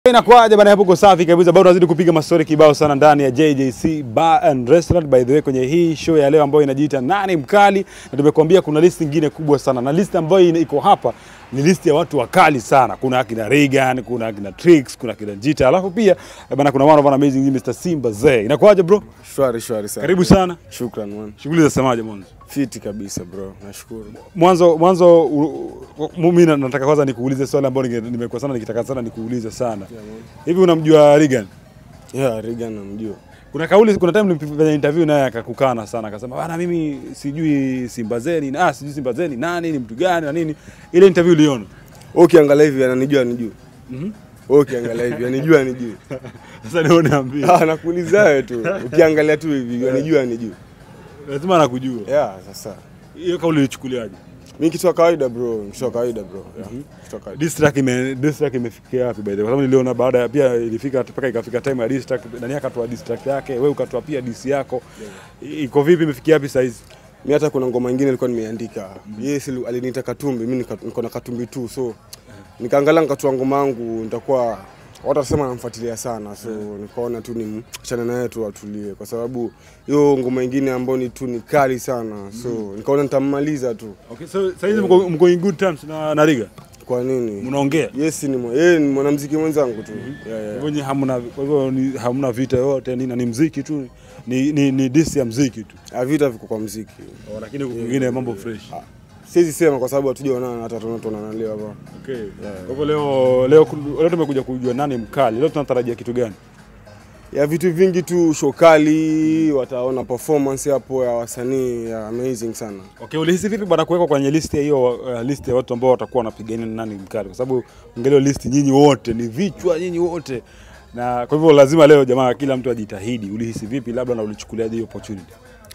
Inakuaje bana, hapo uko safi kabisa, bado unazidi kupiga mastori kibao sana ndani ya JJC Bar and Restaurant. By the way, kwenye hii show ya leo ambayo inajiita nani mkali, na tumekuambia kuna list nyingine kubwa sana, na list ambayo ina- iko hapa ni list ya watu wakali sana. Kuna akina Regan, kuna akina Trix, kuna akina Jita, alafu pia eh, bana, kuna one of an amazing Mr Simba Zee. Inakuaje bro? Shwari shwari sana. Karibu sana. Shukran man. Shughuli za semaje mwanzo? Fiti kabisa bro. Nashukuru. Mwanzo mwanzo u- u- mimi na- nataka kwanza nikuulize swali ambalo ninge- nimekuwa sana nikitaka sana nikuulize sana. Hivi unamjua Regan? Yeah, Regan namjua. Kuna kauli, kuna time nilifanya interview naye akakukana sana, akasema bana, mimi sijui Simba Zeni, ah, sijui Simba Zeni nani, ni mtu gani na nini. Ile interview uliona? Wewe ukiangalia hivi ananijua anijua. Mhm. Wewe ukiangalia hivi anijua anijua. Sasa leo niambie, Ah, nakuuliza wewe tu. Ukiangalia tu hivi anijua anijua. lazima nakujua. Yeah, sasa. Hiyo kauli ulichukuliaje? Mimi kitu cha kawaida bro, kitu cha kawaida bro. Yeah. Kitu cha kawaida. Diss track ime diss track imefikia wapi by the way? Kwa sababu niliona baada ya pia ilifika mpaka ikafika time ya diss track, nani akatoa diss track yake, wewe ukatoa pia diss yako. Iko vipi, imefikia wapi sasa hizi? Mimi hata kuna ngoma nyingine nilikuwa nimeandika. Yeye si aliniita Katumbi, mimi nika- niko na Katumbi tu. So nikaangalia nikatoa ngoma yangu nitakuwa watu watasema namfuatilia sana so nikaona tu ni chana naye tu atulie kwa sababu hiyo ngoma ingine ambayo ni tu ni kali sana so nikaona nitammaliza tu Okay, so sasa hizi mko mko in good terms na na Riga. kwa nini Mnaongea? yes ni mwa- yeye ni mwanamuziki mwenzangu tu yeah, yeah. Kwa hivyo hamna kwa hivyo ni- hamna vita yoyote nini, na ni mziki tu, ni ni, ni diss ya mziki tu. Ah, vita viko kwa muziki Oh, lakini huku kwingine mambo fresh. siwezi sema kwa sababu hatujaonana hata tunatonana leo hapa Okay. Kwa hivyo leo leo leo tumekuja kujua nani mkali. Leo tunatarajia kitu gani? ya vitu vingi tu show kali wataona performance hapo ya wasanii ya amazing sana Okay, ulihisi vipi bwana kuwekwa kwenye list ya hiyo uh, list ya watu ambao watakuwa wanapigania ni nani mkali? Kwa sababu angalia list nyinyi wote ni vichwa nyinyi wote. Na kwa hivyo lazima leo jamaa kila mtu ajitahidi. Ulihisi vipi labda na ulichukuliaje hiyo opportunity?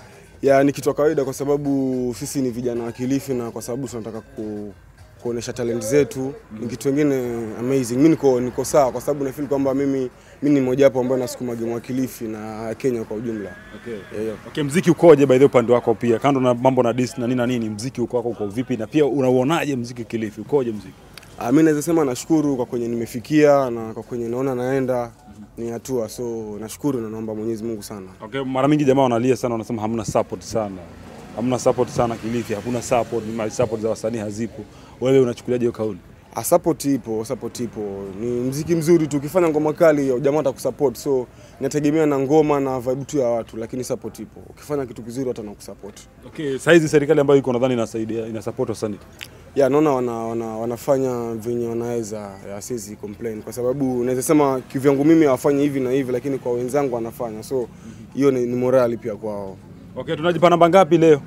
ya ni kitu cha kawaida kwa sababu sisi ni vijana wa Kilifi na kwa sababu tunataka ku, kuonesha talent zetu ni kitu kingine amazing. Mimi niko niko sawa kwa sababu nafeel kwamba mimi mimi ni mmoja wapo ambaye nasukuma game wa Kilifi na Kenya kwa ujumla. Okay. Yeah, yeah. Okay, mziki ukoje by the way upande wako pia? Kando na mambo na diss na nini na nini, mziki uko wako uko vipi na pia unauonaje mziki Kilifi? Ukoje mziki? Ah, mimi naweza sema nashukuru kwa kwenye nimefikia na kwa kwenye naona naenda ni hatua, so nashukuru na naomba Mwenyezi Mungu sana. Okay, mara mingi jamaa wanalia sana, wanasema hamna support sana, hamna support sana Kilifi, hakuna support, ni support za wasanii hazipo. Wewe unachukuliaje hiyo kauli? Ah, support ipo, support ipo. Ni mziki mzuri tu, ukifanya ngoma kali jamaa atakusupport, so inategemea na ngoma na vibe tu ya watu, lakini support ipo. Ukifanya kitu kizuri watu wanakusupport. Okay, saa hizi serikali ambayo iko nadhani inasaidia ina support wasanii. Ya naona wana, wana, wanafanya venye wanaweza, ya siwezi complain kwa sababu naweza sema kivyangu mimi hawafanyi hivi na hivi, lakini kwa wenzangu wanafanya, so hiyo ni, ni morali pia kwao. Okay, tunajipa namba ngapi leo?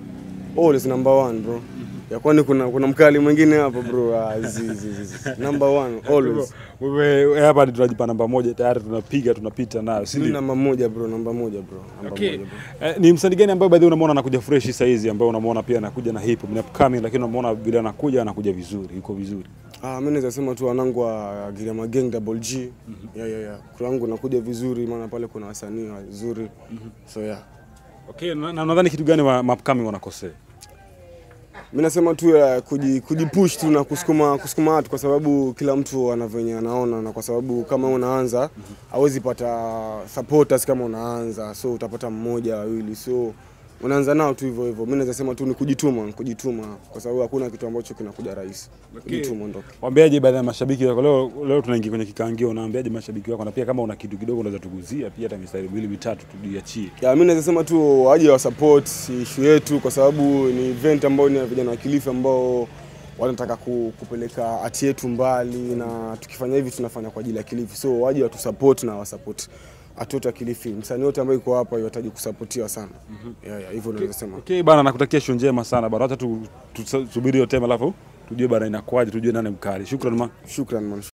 Always number one bro. Ya kwani kuna kuna mkali mwingine hapo bro. Ah, zi, zi, zi, zi. Number one always. Wewe hapa ni tunajipa namba moja tayari tunapiga tunapita nayo, si Mimi ndio? namba moja bro, namba moja bro. Namba Okay. moja bro. Eh, ni msanii gani ambaye baadhi unamwona anakuja fresh saa hizi ambaye unamwona pia anakuja na hip hop ni upcoming lakini unamwona vile anakuja anakuja vizuri, yuko vizuri. Ah, mimi naweza sema tu wanangu wa Giriama Gang Double G. Yeah, yeah, yeah. Kwa wangu nakuja vizuri maana pale kuna wasanii wazuri. So yeah. Okay, na na nadhani kitu gani wa ma upcoming wanakosea? Mimi nasema tu ya kuji, kujipush tu na kusukuma kusukuma watu kwa sababu kila mtu ana venye anaona na kwa sababu kama unaanza hawezi pata supporters kama unaanza so utapata mmoja wawili so unaanza nao tu hivyo hivyo. Mimi naweza sema tu ni kujituma, kujituma kwa sababu hakuna kitu ambacho kinakuja rahisi. Kujituma ndo. Waambiaje baadhi ya mashabiki wako leo, leo tunaingia kwenye kikangio, unaambiaje mashabiki wako, na pia kama una kitu kidogo unaweza tuguzia pia hata mistari miwili mitatu tujiachie. Ya, mimi naweza sema tu waje wa support issue yetu kwa sababu ni event ambayo ni ya vijana wa Kilifi ambao wanataka ku, kupeleka ati yetu mbali, na tukifanya hivi tunafanya kwa ajili ya Kilifi, so waje watu support na wasupport ati wote wa Kilifi. Msanii wote ambaye yuko hapa yahitaji kusapotiwa sana. Yeah, yeah, hivyo naweza sema. Okay bana, nakutakia show njema sana bana, hata tu- tusubiri hiyo tema alafu tujue bana inakuwaje, tujue nani mkali. Shukrani ma. Shukran man.